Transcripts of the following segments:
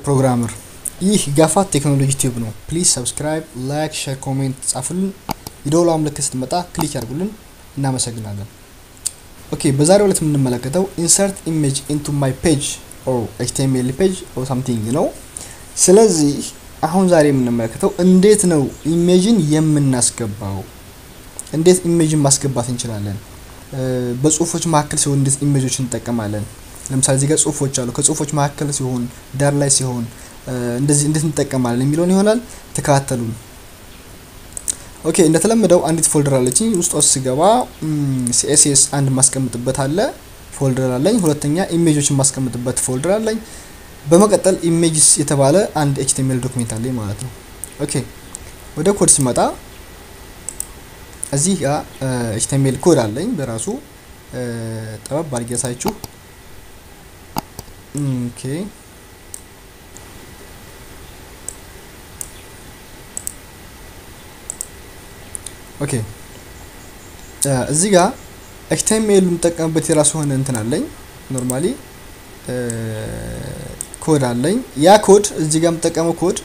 ፕሮግራመር። ይህ ጋፋት ቴክኖሎጂ ቲዩብ ነው። ፕሊዝ ሰብስክራይብ፣ ላይክ፣ ሼር፣ ኮሜንት ጻፉልን። የደወሏ ምልክት ስትመጣ ክሊክ ያድርጉልን። እናመሰግናለን። ኦኬ በዛሬው ዕለት የምንመለከተው ኢንሰርት ኢሜጅ ኢንቱ ማይ ፔጅ ኦር ኤችቲኤምኤል ፔጅ ኦር ሳምቲንግ ነው። ስለዚህ አሁን ዛሬ የምንመለከተው እንዴት ነው ኢሜጅን የምናስገባው፣ እንዴት ኢሜጅን ማስገባት እንችላለን፣ በጽሁፎች መካከል ሲሆን እንዴት ኢሜጆች እንጠቀማለን። ለምሳሌ እዚህ ጋር ጽሁፎች አሉ። ከጽሁፎች መካከል ሲሆን ዳር ላይ ሲሆን እንደዚህ እንዴት እንጠቀማለን የሚለውን ይሆናል። ተከታተሉን። ኦኬ እንደተለመደው አንዲት ፎልደር አለችኝ። ውስጥ ውስጥ ስገባ ሲኤስኤስ አንድ ማስቀምጥበት አለ ፎልደር አለኝ። ሁለተኛ ኢሜጆችን ማስቀምጥበት ፎልደር አለኝ። በመቀጠል ኢሜጅስ የተባለ አንድ ኤችቲኤምኤል ዶክሜንት አለኝ ማለት ነው። ኦኬ ወደ ኮድ ሲመጣ እዚህ ጋር ኤችቲኤምኤል ኮድ አለኝ በራሱ ጠበብ አድርጌ ያሳያችሁ። ኦኬ ኦኬ እዚህ ጋር ኤችቲኤምኤል የምጠቀምበት የራሱ የሆነ እንትን አለኝ። ኖርማሊ ኮድ አለኝ። ያ ኮድ እዚህ ጋር የምጠቀመው ኮድ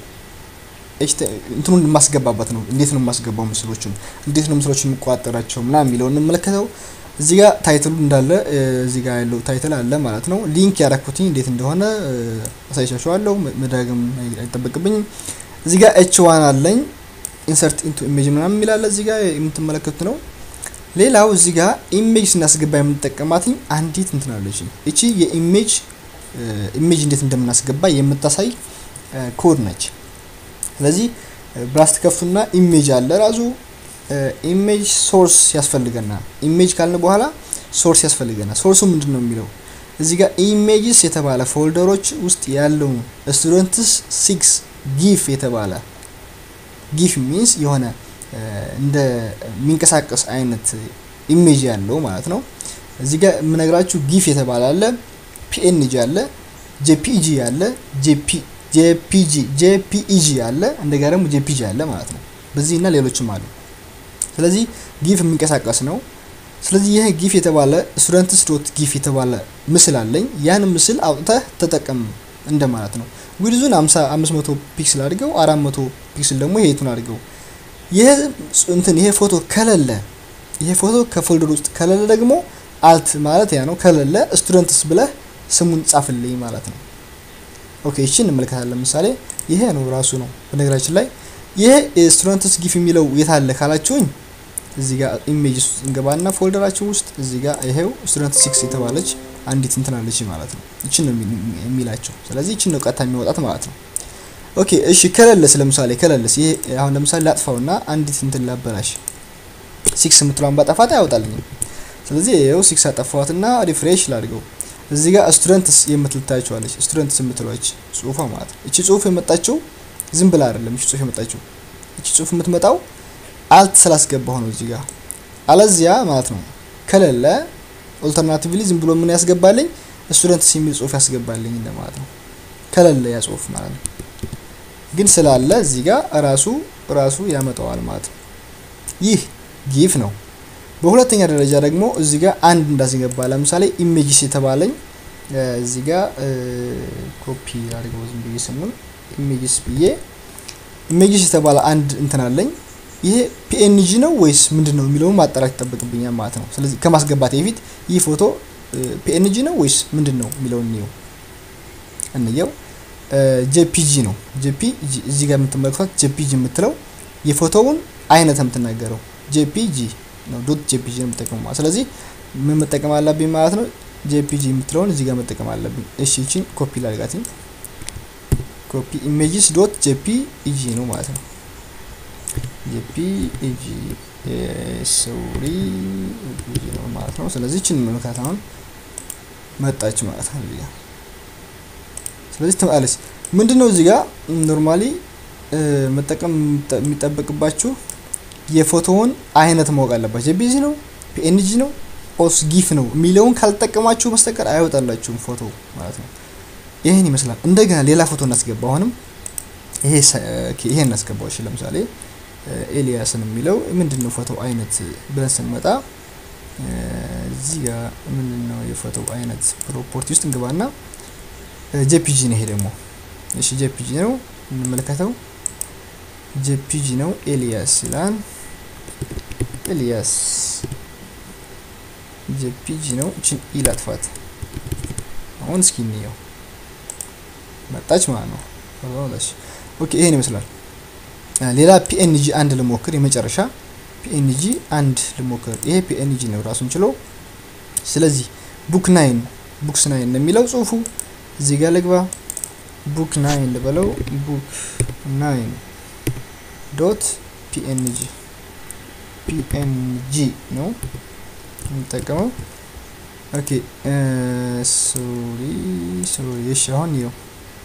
እንትኑን የማስገባበት ነው። እንዴት ነው የማስገባው ምስሎችን፣ እንዴት ነው ምስሎችን የምቆጣጠራቸው ምናምን የሚለውን እንመለከተው። እዚህ ጋር ታይትሉ እንዳለ እዚህ ጋር ያለው ታይትል አለ ማለት ነው። ሊንክ ያረኩትኝ እንዴት እንደሆነ አሳይቻችኋለሁ። መዳግም አይጠበቅብኝም። እዚህ ጋር ኤች ዋን አለኝ ኢንሰርት ኢንቱ ኢሜጅ ምናምን የሚላለ እዚህ ጋር የምትመለከቱት ነው። ሌላው እዚህ ጋር ኢሜጅ ስናስገባ የምንጠቀማትኝ አንዲት እንትን አለች። እቺ የኢሜጅ ኢሜጅ እንዴት እንደምናስገባ የምታሳይ ኮድ ነች። ስለዚህ ብራስት ከፍቱና ኢሜጅ አለ ራሱ ኢሜጅ ሶርስ ያስፈልገናል። ኢሜጅ ካልን በኋላ ሶርስ ያስፈልገናል። ሶርሱ ምንድን ነው የሚለው እዚህ ጋር ኢሜጅስ የተባለ ፎልደሮች ውስጥ ያለው ስቱደንትስ ሲክስ ጊፍ የተባለ ጊፍ ሚንስ የሆነ እንደ የሚንቀሳቀስ አይነት ኢሜጅ ያለው ማለት ነው። እዚህ ጋር የምነግራችሁ ጊፍ የተባለ አለ፣ ፒኤንጂ አለ፣ ጄፒጂ አለ፣ ጄፒጂ ጄፒኢጂ አለ፣ እንደጋ ደግሞ ጄፒጂ አለ ማለት ነው። በዚህ እና ሌሎችም አሉ። ስለዚህ ጊፍ የሚንቀሳቀስ ነው። ስለዚህ ይህ ጊፍ የተባለ ስቱደንትስ ዶት ጊፍ የተባለ ምስል አለኝ። ያን ምስል አውጥተህ ተጠቀም እንደማለት ነው። ዊድዙን 500 ፒክስል አድርገው 400 ፒክስል ደግሞ ይሄቱን አድርገው። ይሄ እንትን ይሄ ፎቶ ከሌለ ይሄ ፎቶ ከፎልደር ውስጥ ከሌለ ደግሞ አልት ማለት ያ ነው። ከሌለ ስቱደንትስ ብለህ ስሙን ጻፍልኝ ማለት ነው። ኦኬ እሺ እንመለከታለን። ለምሳሌ ይሄ ነው ራሱ ነው። በነገራችን ላይ ይሄ ስቱደንትስ ጊፍ የሚለው የት አለ ካላችሁኝ እዚህ ጋር ኢሜጅ ውስጥ እንገባና ፎልደራችን ውስጥ እዚህ ጋር ይሄው ስቱደንት ሲክስ የተባለች አንዲት እንትን አለች ማለት ነው። ይችን ነው የሚላቸው። ስለዚህ ይችን ነው ቀጥታ የሚወጣት ማለት ነው። ኦኬ እሺ ከለለስ ለምሳሌ ከለለስ ይሄ አሁን ለምሳሌ ላጥፋውና አንዲት እንትን ላበላሽ ሲክስ የምትለዋን ባጠፋት አያወጣልኝም። ስለዚህ ይኸው ሲክስ አጠፋዋትና ሪፍሬሽ ላድርገው። እዚህ ጋር ስቱደንትስ የምትልታቸዋለች ስቱደንትስ የምትለች ጽሁፏ ማለት ነው። እቺ ጽሁፍ የመጣችው ዝም ብላ አይደለም። እቺ ጽሁፍ የመጣችው እቺ ጽሁፍ የምትመጣው አልት ስላስገባሁ ነው እዚህ ጋር አለዚያ ማለት ነው ከሌለ ኦልተርናቲቭሊ ዝም ብሎ ምን ያስገባልኝ ስቱደንትስ የሚል ጽሁፍ ያስገባልኝ እንደማለት ነው። ከሌለ ያ ጽሁፍ ማለት ነው። ግን ስላለ እዚህ ጋር ራሱ ራሱ ያመጣዋል ማለት ነው። ይህ ጊፍ ነው። በሁለተኛ ደረጃ ደግሞ እዚህ ጋር አንድ እንዳስገባ ለምሳሌ ኢሜጅስ የተባለኝ እዚህ ጋር ኮፒ አድርገው ዝም ብዬ ስሙን ኢሜጅስ ብዬ ኢሜጅስ የተባለ አንድ እንትን አለኝ። ይሄ ፒኤንጂ ነው ወይስ ምንድን ነው የሚለውን ማጣራት ይጠበቅብኛል ማለት ነው። ስለዚህ ከማስገባት በፊት ይህ ፎቶ ፒኤንጂ ነው ወይስ ምንድን ነው የሚለውን እንየው እንየው። ጄፒጂ ነው ጄፒጂ እዚህ ጋር የምትመለከቷት ጄፒጂ የምትለው የፎቶውን አይነት የምትናገረው ጄፒጂ ነው። ዶት ጄፒጂ ነው የምጠቀመው ማለት ስለዚህ ምን መጠቀም አለብኝ ማለት ነው። ጄፒጂ የምትለውን እዚህ ጋር መጠቀም አለብኝ። እሺ ይቺን ኮፒ ላድርጋት። ኮፒ ኢሜጅስ ዶት ጄፒጂ ነው ማለት ነው። ጄፒጂ ሶሪ ነው ማለት ነው። ስለዚህ ይችን መመልከት አሁን መጣች ማለት ነው። እዚህ ጋር ስለዚህ ትመጣለች። ምንድን ነው እዚህ ጋር ኖርማሊ መጠቀም የሚጠበቅባችሁ የፎቶውን አይነት ማወቅ አለባችሁ። ጄፒጂ ነው፣ ፒኤንጂ ነው፣ ኦስ ጊፍ ነው የሚለውን ካልጠቀማችሁ በስተቀር አይወጣላችሁም ፎቶ ማለት ነው። ይህን ይመስላል። እንደገና ሌላ ፎቶ እናስገባ። አሁንም ይሄ ይሄ እናስገባው። እሺ ለምሳሌ ኤልያስን የሚለው ምንድን ነው ፎቶ አይነት ብለን ስንመጣ እዚህ ጋር ምንድን ነው የፎቶ አይነት ፕሮፖርቲ ውስጥ እንግባና ጄፒጂ ነው ይሄ ደግሞ እሺ ጄፒጂ ነው እንመለከተው። ጄፒጂ ነው ኤልያስ ይላል። ኤልያስ ጄፒጂ ነው። እችን ኢ ላጥፋት። አሁን እስኪ እንየው። መጣች ማለት ነው። ኦኬ ይሄን ይመስላል። ሌላ ፒኤንጂ አንድ ልሞክር። የመጨረሻ ፒኤንጂ አንድ ልሞክር። ይሄ ፒኤንጂ ነው ራሱን ችሎ። ስለዚህ ቡክ ናይን ቡክስ ናይን ነው የሚለው ጽሁፉ። እዚህ ጋር ልግባ። ቡክ ናይን ልበለው። ቡክ ናይን ዶት ፒኤንጂ ፒኤንጂ ነው የምጠቀመው። ኦኬ ሶሪ ሶሪ። እሺ አሁን ይኸው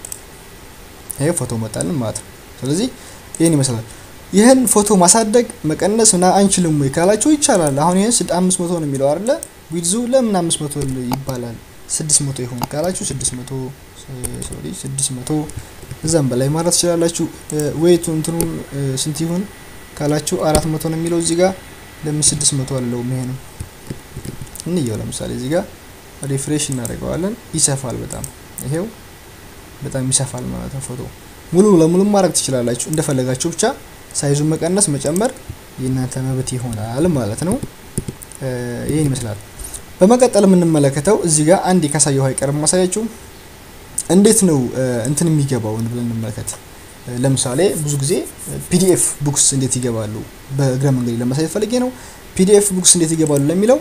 ይሄ ፎቶ መጣልን ማለት ነው። ስለዚህ ይህን ይመስላል። ይህን ፎቶ ማሳደግ መቀነስ ምና አንችልም ወይ ካላችሁ ይቻላል። አሁን ይህን ስድ አምስት መቶ ነው የሚለው አይደለ? ዊድዙ ለምን አምስት መቶ ይባላል? ስድስት መቶ ይሆን ካላችሁ ስድስት መቶ ሶሪ ስድስት መቶ እዛም በላይ ማለት ትችላላችሁ። ዌይቱ እንትኑ ስንት ይሁን ካላችሁ አራት መቶ ነው የሚለው እዚህ ጋር ለምን ስድስት መቶ አለው? ይሄ ነው እንየው። ለምሳሌ እዚህ ጋር ሪፍሬሽ እናደርገዋለን። ይሰፋል በጣም ይሄው በጣም ይሰፋል ማለት ነው። ፎቶ ሙሉ ለሙሉ ማድረግ ትችላላችሁ እንደፈለጋችሁ ብቻ ሳይዙን መቀነስ መጨመር የእናንተ መብት ይሆናል ማለት ነው። ይህን ይመስላል። በመቀጠል የምንመለከተው እዚህ ጋር አንድ ካሳየው አይቀርም ማሳያችሁ እንዴት ነው እንትን የሚገባው ብለን እንመለከት። ለምሳሌ ብዙ ጊዜ ፒዲኤፍ ቡክስ እንዴት ይገባሉ በእግረ መንገድ ለማሳየት ፈልጌ ነው። ፒዲኤፍ ቡክስ እንዴት ይገባሉ ለሚለው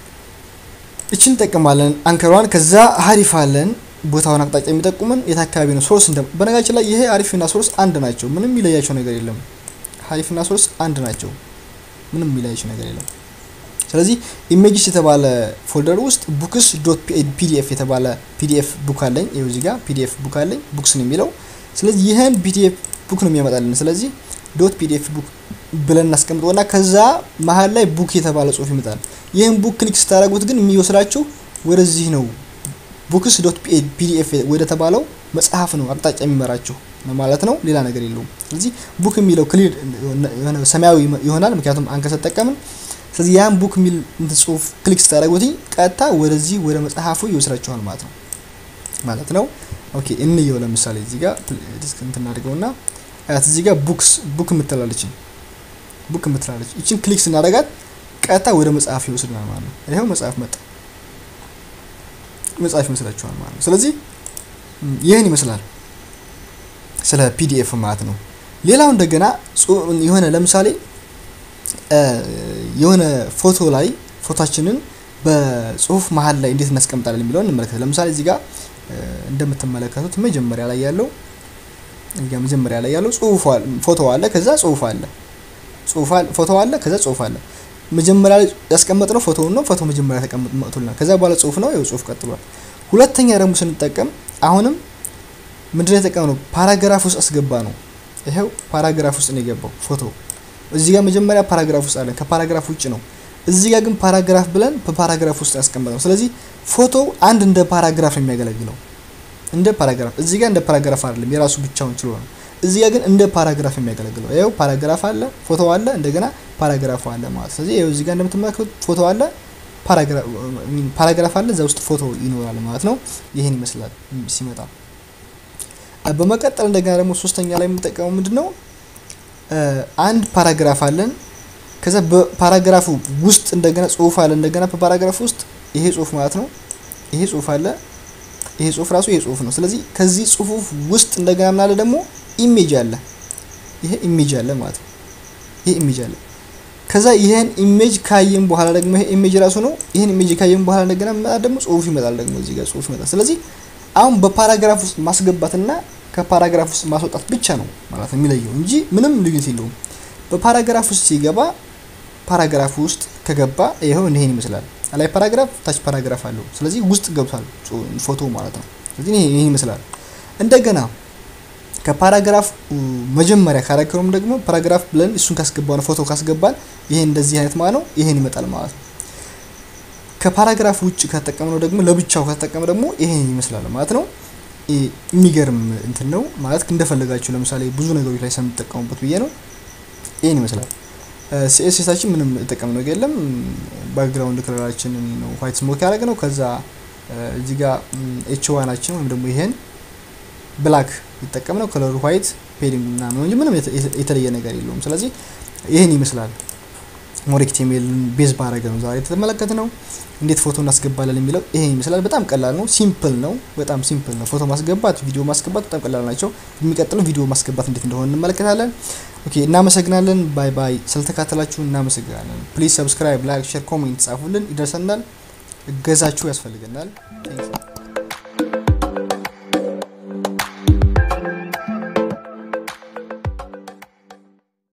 እችን እንጠቀማለን አንከሯን። ከዛ ሀሪፍ አለን ቦታውን አቅጣጫ የሚጠቁመን የት አካባቢ ነው ሶርስ እንደ በነገራችን ላይ ይሄ አሪፍና ሶርስ አንድ ናቸው። ምንም የሚለያቸው ነገር የለም። ሀሪፍና ሶርስ አንድ ናቸው። ምንም የሚለያቸው ነገር የለም። ስለዚህ ኢሜጅስ የተባለ ፎልደር ውስጥ ቡክስ ዶት ፒዲኤፍ የተባለ ፒዲኤፍ ቡክ አለኝ። ይኸው እዚህ ጋር ፒዲኤፍ ቡክ አለኝ ቡክስ ነው የሚለው። ስለዚህ ይህን ፒዲኤፍ ቡክ ነው የሚያመጣልን። ስለዚህ ዶት ፒዲኤፍ ቡክ ብለን እናስቀምጠውና ከዛ መሀል ላይ ቡክ የተባለ ጽሁፍ ይመጣል። ይህን ቡክ ክሊክ ስታደርጉት ግን የሚወስዳችሁ ወደዚህ ነው ቡክስ ዶት ፒዲኤፍ ወደ ተባለው መጽሐፍ ነው አቅጣጫ የሚመራችሁ ማለት ነው። ሌላ ነገር የለውም። ስለዚህ ቡክ የሚለው ክሊር ሰማያዊ ይሆናል፣ ምክንያቱም አንከር ተጠቀምን። ስለዚህ ያን ቡክ የሚል ጽሁፍ ክሊክ ስታደርጉት ቀጥታ ወደዚህ ወደ መጽሐፉ ይወስዳችኋል ማለት ነው ማለት ነው። ኦኬ እንየው። ለምሳሌ እዚህ ጋር ዲስክ እንትን እናድርገውና አያት እዚህ ጋር ቡክስ ቡክ የምትላለች ቡክ የምትላለች ይችን ክሊክ ስናደርጋት ቀጥታ ወደ መጽሐፍ ይወስድናል ማለት ነው። ይኸው መጽሐፍ መጣ መጽሐፍ ይመስላችኋል ማለት ነው። ስለዚህ ይህን ይመስላል ስለ ፒዲኤፍ ማለት ነው። ሌላው እንደገና የሆነ ለምሳሌ የሆነ ፎቶ ላይ ፎቶችንን በጽሁፍ መሀል ላይ እንዴት እናስቀምጣለን የሚለውን እንመለከት። ለምሳሌ እዚህ ጋር እንደምትመለከቱት መጀመሪያ ላይ ያለው እዚጋ መጀመሪያ ላይ ያለው ጽሁፍ ፎቶ አለ፣ ከዛ ጽሁፍ አለ፣ ጽሁፍ ፎቶ አለ፣ ከዛ ጽሁፍ አለ። መጀመሪያ ላይ ያስቀመጥነው ፎቶውን ነው። ፎቶ መጀመሪያ ተቀምጦልናል። ከዛ በኋላ ጽሁፍ ነው። ይኸው ጽሁፍ ቀጥሏል። ሁለተኛ ደግሞ ስንጠቀም አሁንም ምንድነው የተጠቀምነው? ፓራግራፍ ውስጥ አስገባ ነው። ይኸው ፓራግራፍ ውስጥ ነው የገባው ፎቶ። እዚህ ጋር መጀመሪያ ፓራግራፍ ውስጥ አለን፣ ከፓራግራፍ ውጭ ነው። እዚህ ጋር ግን ፓራግራፍ ብለን በፓራግራፍ ውስጥ ያስቀመጥነው። ስለዚህ ፎቶ አንድ እንደ ፓራግራፍ ነው የሚያገለግለው፣ እንደ ፓራግራፍ። እዚህ ጋር እንደ ፓራግራፍ አይደለም፣ የራሱ ብቻውን ችሎ ነው። እዚህ ጋር ግን እንደ ፓራግራፍ የሚያገለግለው ይኸው ፓራግራፍ አለ፣ ፎቶ አለ፣ እንደገና ፓራግራፍ አለ ማለት። ስለዚህ ይኸው እዚህ ጋር እንደምትመለከቱት ፎቶ አለ፣ ፓራግራፍ አለ፣ እዛ ውስጥ ፎቶ ይኖራል ማለት ነው። ይህን ይመስላል ሲመጣ። በመቀጠል እንደገና ደግሞ ሶስተኛ ላይ የምንጠቀመው ምንድን ነው? አንድ ፓራግራፍ አለን። ከዛ በፓራግራፉ ውስጥ እንደገና ጽሁፍ አለ። እንደገና በፓራግራፍ ውስጥ ይሄ ጽሁፍ ማለት ነው። ይሄ ጽሁፍ አለ። ይሄ ጽሁፍ ራሱ ይሄ ጽሁፍ ነው። ስለዚህ ከዚህ ጽሁፍ ውስጥ እንደገና ምን አለ ደግሞ ኢሜጅ አለ። ይሄ ኢሜጅ አለ ማለት ነው። ይሄ ኢሜጅ አለ። ከዛ ይሄን ኢሜጅ ካየን በኋላ ደግሞ ይሄ ኢሜጅ ራሱ ነው። ይሄን ኢሜጅ ካየን በኋላ እንደገና መጣ ደግሞ ጽሁፍ ይመጣል። ደግሞ እዚህ ጋር ጽሁፍ ይመጣል። ስለዚህ አሁን በፓራግራፍ ውስጥ ማስገባትና ከፓራግራፍ ውስጥ ማስወጣት ብቻ ነው ማለት ነው የሚለየው እንጂ ምንም ልዩነት የለውም። በፓራግራፍ ውስጥ ሲገባ ፓራግራፍ ውስጥ ከገባ ይኸው ይሄን ይመስላል። ላይ ፓራግራፍ ታች ፓራግራፍ አለው። ስለዚህ ውስጥ ገብቷል ፎቶ ማለት ነው። ስለዚህ ይሄን ይመስላል። እንደገና ከፓራግራፍ መጀመሪያ ካረከሩም ደግሞ ፓራግራፍ ብለን እሱን ካስገባን ፎቶ ካስገባን ይሄን እንደዚህ አይነት ማለት ነው ይሄን ይመጣል ማለት ነው። ከፓራግራፍ ውጭ ከተጠቀምነው ደግሞ ለብቻው ከተጠቀመ ደግሞ ይሄን ይመስላል ማለት ነው። የሚገርም እንትን ነው ማለት እንደፈለጋችሁ ለምሳሌ ብዙ ነገሮች ላይ ስለምትጠቀሙበት ብዬ ነው። ይሄን ይመስላል። ሲኤስኤሳችን ምንም የጠቀምነው ነገር የለም። ባክግራውንድ ከለራችንን ነው ዋይት ስሞክ ያደረግ ነው። ከዛ እዚህ ጋር ኤች ዋናችን ወይም ደግሞ ይሄን ብላክ ይጠቀም ነው ከለሩ ዋይት ፔዲንግ ምናምን እንጂ ምንም የተለየ ነገር የለውም። ስለዚህ ይህን ይመስላል። ሞር ኤችቲኤምኤልን ቤዝ ባረገ ነው ዛሬ የተመለከት ነው። እንዴት ፎቶ እናስገባለን የሚለው ይሄን ይመስላል። በጣም ቀላል ነው፣ ሲምፕል ነው፣ በጣም ሲምፕል ነው። ፎቶ ማስገባት፣ ቪዲዮ ማስገባት በጣም ቀላል ናቸው። የሚቀጥለው ቪዲዮ ማስገባት እንዴት እንደሆነ እንመለከታለን። ኦኬ፣ እናመሰግናለን። ባይ ባይ። ስለተካተላችሁ እናመሰግናለን። ፕሊዝ ሰብስክራይብ፣ ላይክ፣ ሼር፣ ኮሜንት ጻፉልን፣ ይደርሰናል። እገዛችሁ ያስፈልገናል።